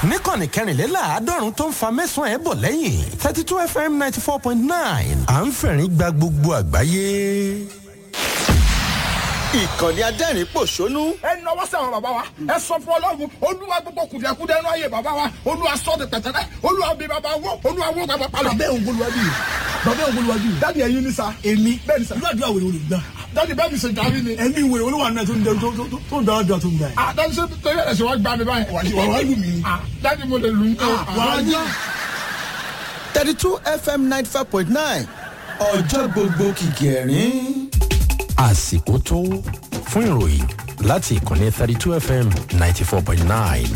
níkànnì kẹrìnléláàádọ́rùn tó ń fa mẹ́sàn-án ẹ̀ bọ̀ lẹ́yìn thirty two fm ninety four point nine à ń fẹ̀rín gba gbogbo àgbáyé. ìkànnì adẹ́rìn pòṣónú ẹ nọwọ́ sí àwọn bàbá wa ẹ sọ fún ọlọ́run olúwa gbogbo kùdìẹ̀kudẹ ẹnu ayé bàbá wa olúwa sọ de pẹ̀tẹ́lẹ̀ olúwa bí bàbá wọ olúwa wọ bàbá palọ̀. bàbá òun bolúwa bí bàbá òun bolúwa bí. dáàdi ẹyin ní sa èmi bẹ́ẹ̀ ni sa ìlú àdúrà wèrè olùgbà. dáàdi bẹ́ẹ̀ mi ṣe jàmí ni. ẹ̀mí wèrè olúwa náà tó ń dẹ- tó tó- tó- tó ń dára dùn tó ń da yìí. ah dáàdi ṣe torí ẹ̀ ṣe wá gbá mi báyìí. wà wá lù mí. ah dáàdi mo lè lù ú. wà á yá. thirty two fm ninety five point nine ọjọ́ gbogbo kìkì ẹ̀rín. àsìkò tó fún ìròyìn láti ìkànnì thirty two fm ninety four point nine.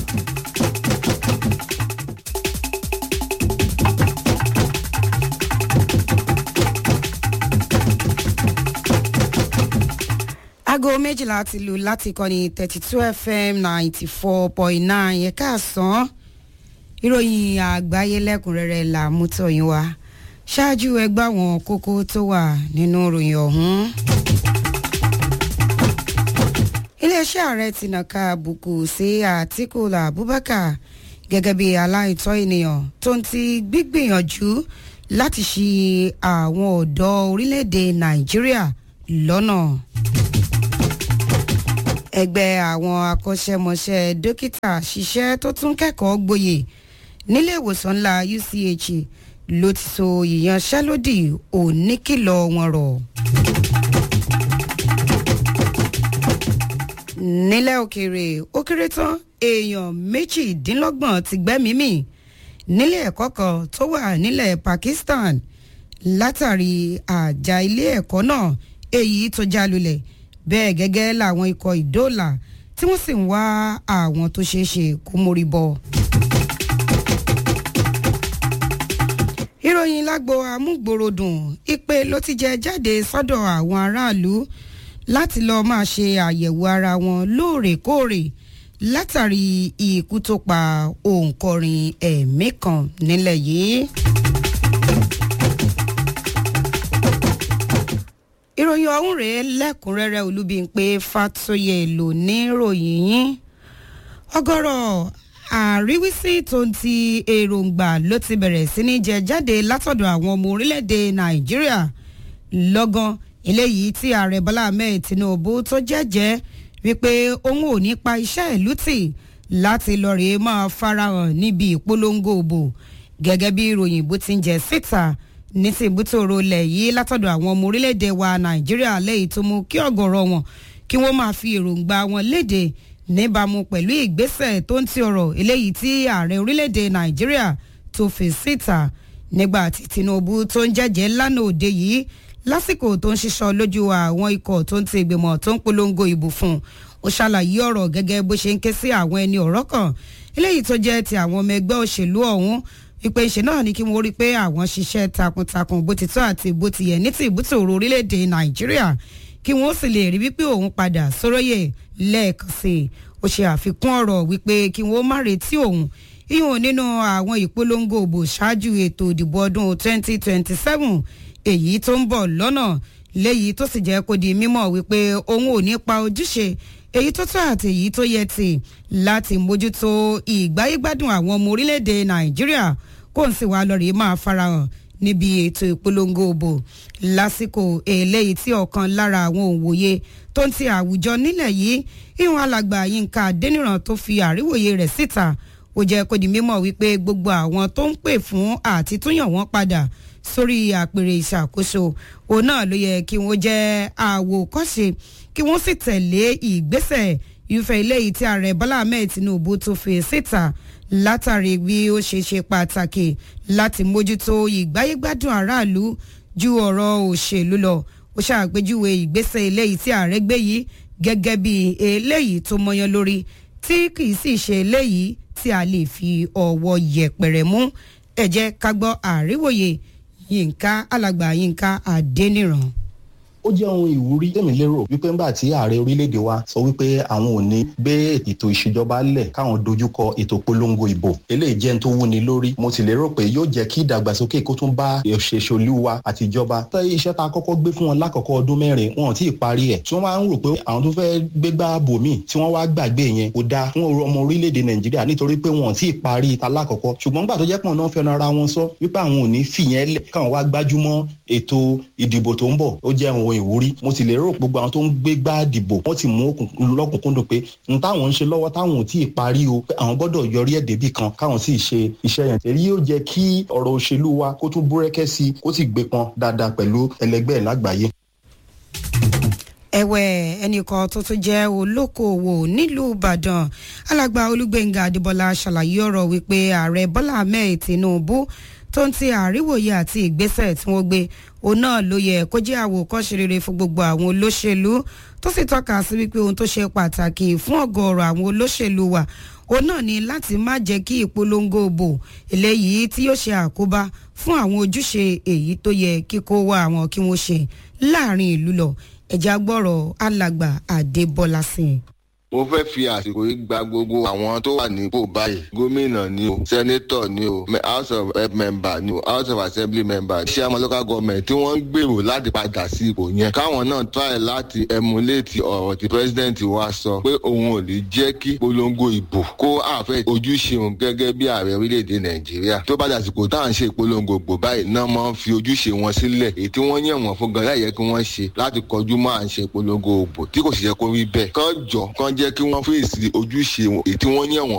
aago méjìlá ti lù láti kọ́ni thirty two fm ninety four point nine ẹ̀ka àsán ìròyìn àgbáyé lẹ́kùnrẹ́rẹ́ là mú tọ̀yìn wá ṣáájú ẹgbẹ́ àwọn kókó tó wà nínú ìròyìn ọ̀hún. iléeṣẹ́ ààrẹ ti nàka àbùkù sí àtìkù abubakar gẹ́gẹ́ bí aláìtọ́ ènìyàn tó ń ti gbígbìyànjú láti ṣi àwọn ọ̀dọ́ orílẹ̀-èdè nàìjíríà lọ́nà ẹgbẹ́ àwọn akọ́ṣẹ́mọṣẹ́ dókítà ṣiṣẹ́ tó tún kẹ́kọ̀ọ́ gboyè nílé ìwòsàn ńlá uch ló ti so ìyanṣẹ́lódì oníkìlọ̀ wọn rọ̀. nílẹ̀ òkèèrè ó kéré tán èèyàn méjìdínlọ́gbọ̀n ti gbẹ́mìí mì nílé ẹ̀kọ́ kan tó wà nílẹ̀ pakistan látàrí àjà ilé ẹ̀kọ́ náà èyí tó já lulẹ̀ bẹ́ẹ̀ gẹ́gẹ́ làwọn ikọ̀ ìdóòlà tí wọ́n sì ń wá àwọn tó ṣeé ṣe kó mórí bọ́. ìròyìn lágbo amúgbòròdùn ìpè ló ti jẹ jáde sọ́dọ̀ àwọn aráàlú láti lọ́ọ́ máa ṣe àyẹ̀wò ara wọn lóòrèkóòrè látàrí ikú tó pa òǹkọrin ẹ̀mí kan nílẹ̀ yìí. ìròyìn ọ̀hún rèé lẹ́kùnrẹ́rẹ́ olúbíńpé fatoyè lò ní ròyìn yín ọgọ́rọ̀ àríwísí tó ń ti èròǹgbà ló ti bẹ̀rẹ̀ sí ní jẹ jáde látọ̀dọ̀ àwọn ọmọ orílẹ̀-èdè nàìjíríà lọ́gán eléyìí tí ààrẹ bọ́lá ahmed tinubu tó jẹ́jẹ́ wípé òun ò ní pa iṣẹ́ ìlú tì láti lọ rèé máa farahàn níbi ìpolongo òbò gẹ́gẹ́ bí ìròyìn bó ti ń jẹ síta ní ti ìbútòrò ilẹ̀ yìí látọ̀dọ̀ àwọn ọmọ orílẹ̀-èdè wa nàìjíríà lẹ́yìn tó mú kí ọ̀gọ̀rọ̀ wọn kí wọ́n máa fi èròǹgbà wọn léde níbàámu pẹ̀lú ìgbésẹ̀ tó ń ti ọ̀rọ̀ eléyìí tí ààrẹ orílẹ̀-èdè nàìjíríà tó fi síta nígbà tí tinubu tó ń jẹ́jẹ́ lánàá òde yìí lásìkò tó ń ṣiṣọ́ lójú àwọn ikọ̀ tó ń ti ìgbìmọ̀ tó ń polongo ìbò fún un ó ṣàlàyé ọ̀rọ̀ gẹ́gẹ́ bó ṣe ń ké sí àwọn ẹni ọ̀rọ̀ kan eléyìí tó jẹ́ ti àwọn ọmọ ẹgbẹ́ òṣèlú ọ̀hún ìpè ìṣe náà ni kí wọ́n rí i pé àwọn ṣiṣẹ́ takuntakun bó ti tọ́ àti bó ti yẹ ní ti ìbútò orílẹ̀-èdè nàìjíríà kí wọ́n sì lè rí wípé òun padà sóróyè lẹ́ẹ̀kan sí i ó ṣe àfikún ọ̀rọ̀ wípé kí wọ́n má retí òun ìhùn nínú àwọn ìpolongo òbò ṣáájú ètò ìdìbò ọdún 2027 èyí tó ń bọ̀ lọ́nà léyìí tó sì jẹ́ kó di mímọ̀ wípé òun ò ní pa ojúṣe èyí tó tọ́ àti èyí tó yẹ tì láti mójútó ìgbáyégbádùn àwọn ọmọ orílẹ̀-èdè nàìjíríà kó n sì wá lọ rèé máa farahàn níbi ètò ìpolongo òbò lásìkò eléyìí tí ọ̀kan lára àwọn òǹwòye tó ń ti àwùjọ nílẹ̀ yìí ìhun alàgbà yínká adéníran tó fi àríwòye rẹ̀ síta ó jẹ́ kó di mímọ̀ wípé gbogbo àwọn tó ń pè fún àti túyàn wọ́n padà sórí àpèrè ìṣàkóso òun náà ló yẹ kí wọ́n jẹ́ àwòkọ́ṣe kí wọ́n sì tẹ̀lé ìgbésẹ̀ irúfẹ́ eléyìí tí ààrẹ bọ́lá ahmed tinubu tó fi síta látàrí bí ó ṣe ṣe pàtàkì láti mójútó ìgbáyégbádùn aráàlú ju ọ̀rọ̀ òṣèlú lọ ó ṣàpèjúwe ìgbésẹ̀ eléyìí tí ààrẹ gbé yìí gẹ́gẹ́ bí eléyìí tó mọyán lórí tí kì í sì ṣe eléyìí tí a lè fi ọwọ́ yẹpẹrẹ mú ẹ jẹ́ ká gbọ́ àríwòye yínká alàgbà yínká adéníran. ó jẹ́ ohun ìwúrí tèmi lérò wípé ńgbà tí ààrẹ orílẹ̀-èdè wa sọ wípé àwọn ò ní gbé ètò ìṣèjọba lẹ̀ káwọn dojúkọ ètò polongo ìbò eléyìí jẹ́ ń tó wúni lórí mo sì lérò pé yóò jẹ́ kí ìdàgbàsókè kó tún bá òṣèṣolú wa àtijọba tẹ́ iṣẹ́ tá a kọ́kọ́ gbé fún wọn lákọ̀ọ́kọ́ ọdún mẹ́rin wọn ò tí ì parí ẹ̀ tí wọ́n máa ń rò pé àwọn tó fẹ́ gbégbá bòmí tí wọ́n wá gbàgbé yẹn kò dáa fún ọmọ orílẹ̀-èdè nàìjíríà nítorí pé wọn ò tí ì parí ta lákọ̀ọ́kọ́ ṣùgbọ́n gbà tó jẹ́ pọ̀ náà fẹ́ràn ara wọn sọ wípé àwọn ò ní fìyẹn lẹ̀ káwọn wá gbájúmọ́ ètò ìdìbò tó ń bọ̀ ó jẹ́ ohun ìwúrí mo sì lérò gbogbo àwọn tó ń gbégbá dìbò wọ́n ti mú lọ́kùnkúndùn pé n táwọn ń ṣe lọ́wọ́ táwọn ò tí ì parí o pé àwọn gbọ́dọ̀ yọrí ẹ̀ débì kan káwọn sì ṣe iṣẹ́ yẹn èyí yóò jẹ́ kí ọ̀rọ̀ òṣèlú wa kó tún búrẹ́kẹ́ sí i kó sì gbé pọn dáadáa pẹ̀lú ẹlẹgbẹ́ ẹ̀ lágbàáyé ẹ̀wẹ̀ ẹnìkan tó tún jẹ́ olókoòwò nílùú ìbàdàn alàgbà olúgbẹ̀ngà adébọlá ṣàlàyé ọ̀rọ̀ wípé ààrẹ bọ́lá ahmed tinubu tó ń ti àríwòye àti ìgbésẹ̀ tí wọ́n gbé òun náà ló yẹ kó jẹ́ àwòkọ́ṣe rere fún gbogbo àwọn olóṣèlú tó sì tọ́ka sí wípé ohun tó ṣe pàtàkì fún ọ̀gọ̀ọ̀rọ̀ àwọn olóṣèlú wa òun náà ni láti má jẹ́ kí ìpolongo òbò eléyìí tí yóò ṣe àkóbá fún àwọn ojúṣe èyí tó yẹ kíkó wá àwọn kí wọ́n ṣe láàrin ìlú lọ ẹ̀já gbọ́rọ̀ alàgbà àdébọ́lá sí i mo fẹ́ fi àsìkò yìí gba gbogbo àwọn tó wà nípò báyìí gómìnà ni o sẹ́nétọ̀ ni o house of rep member ni o house of assembly member chairman local government tí wọ́n ń gbèrò láti padà sí ipò yẹn káwọn náà try láti emulate ọ̀rọ̀ tí president wa sọ pé òun ò ní jẹ́ kí polongo ìbò kó àfẹ́ ojúṣe òun gẹ́gẹ́ bí ààrẹ orílẹ̀-èdè nàìjíríà tó bá dàsìkò tá à ń ṣe ìpolongo ìbò báyìí náà máa ń fi ojúṣe wọn sílẹ̀ èyí tí wọ́n yàn wọ́n fún gan láyẹ kí wọ́n ṣe láti kọjú mọ́ à ń ṣe ìpolongo ìbò tí kò sì yẹ kó rí bẹ́ẹ̀ kán jọ kán jẹ́ kí wọ́n fèsì ojúṣe èyí tí wọ́n yàn wọ́n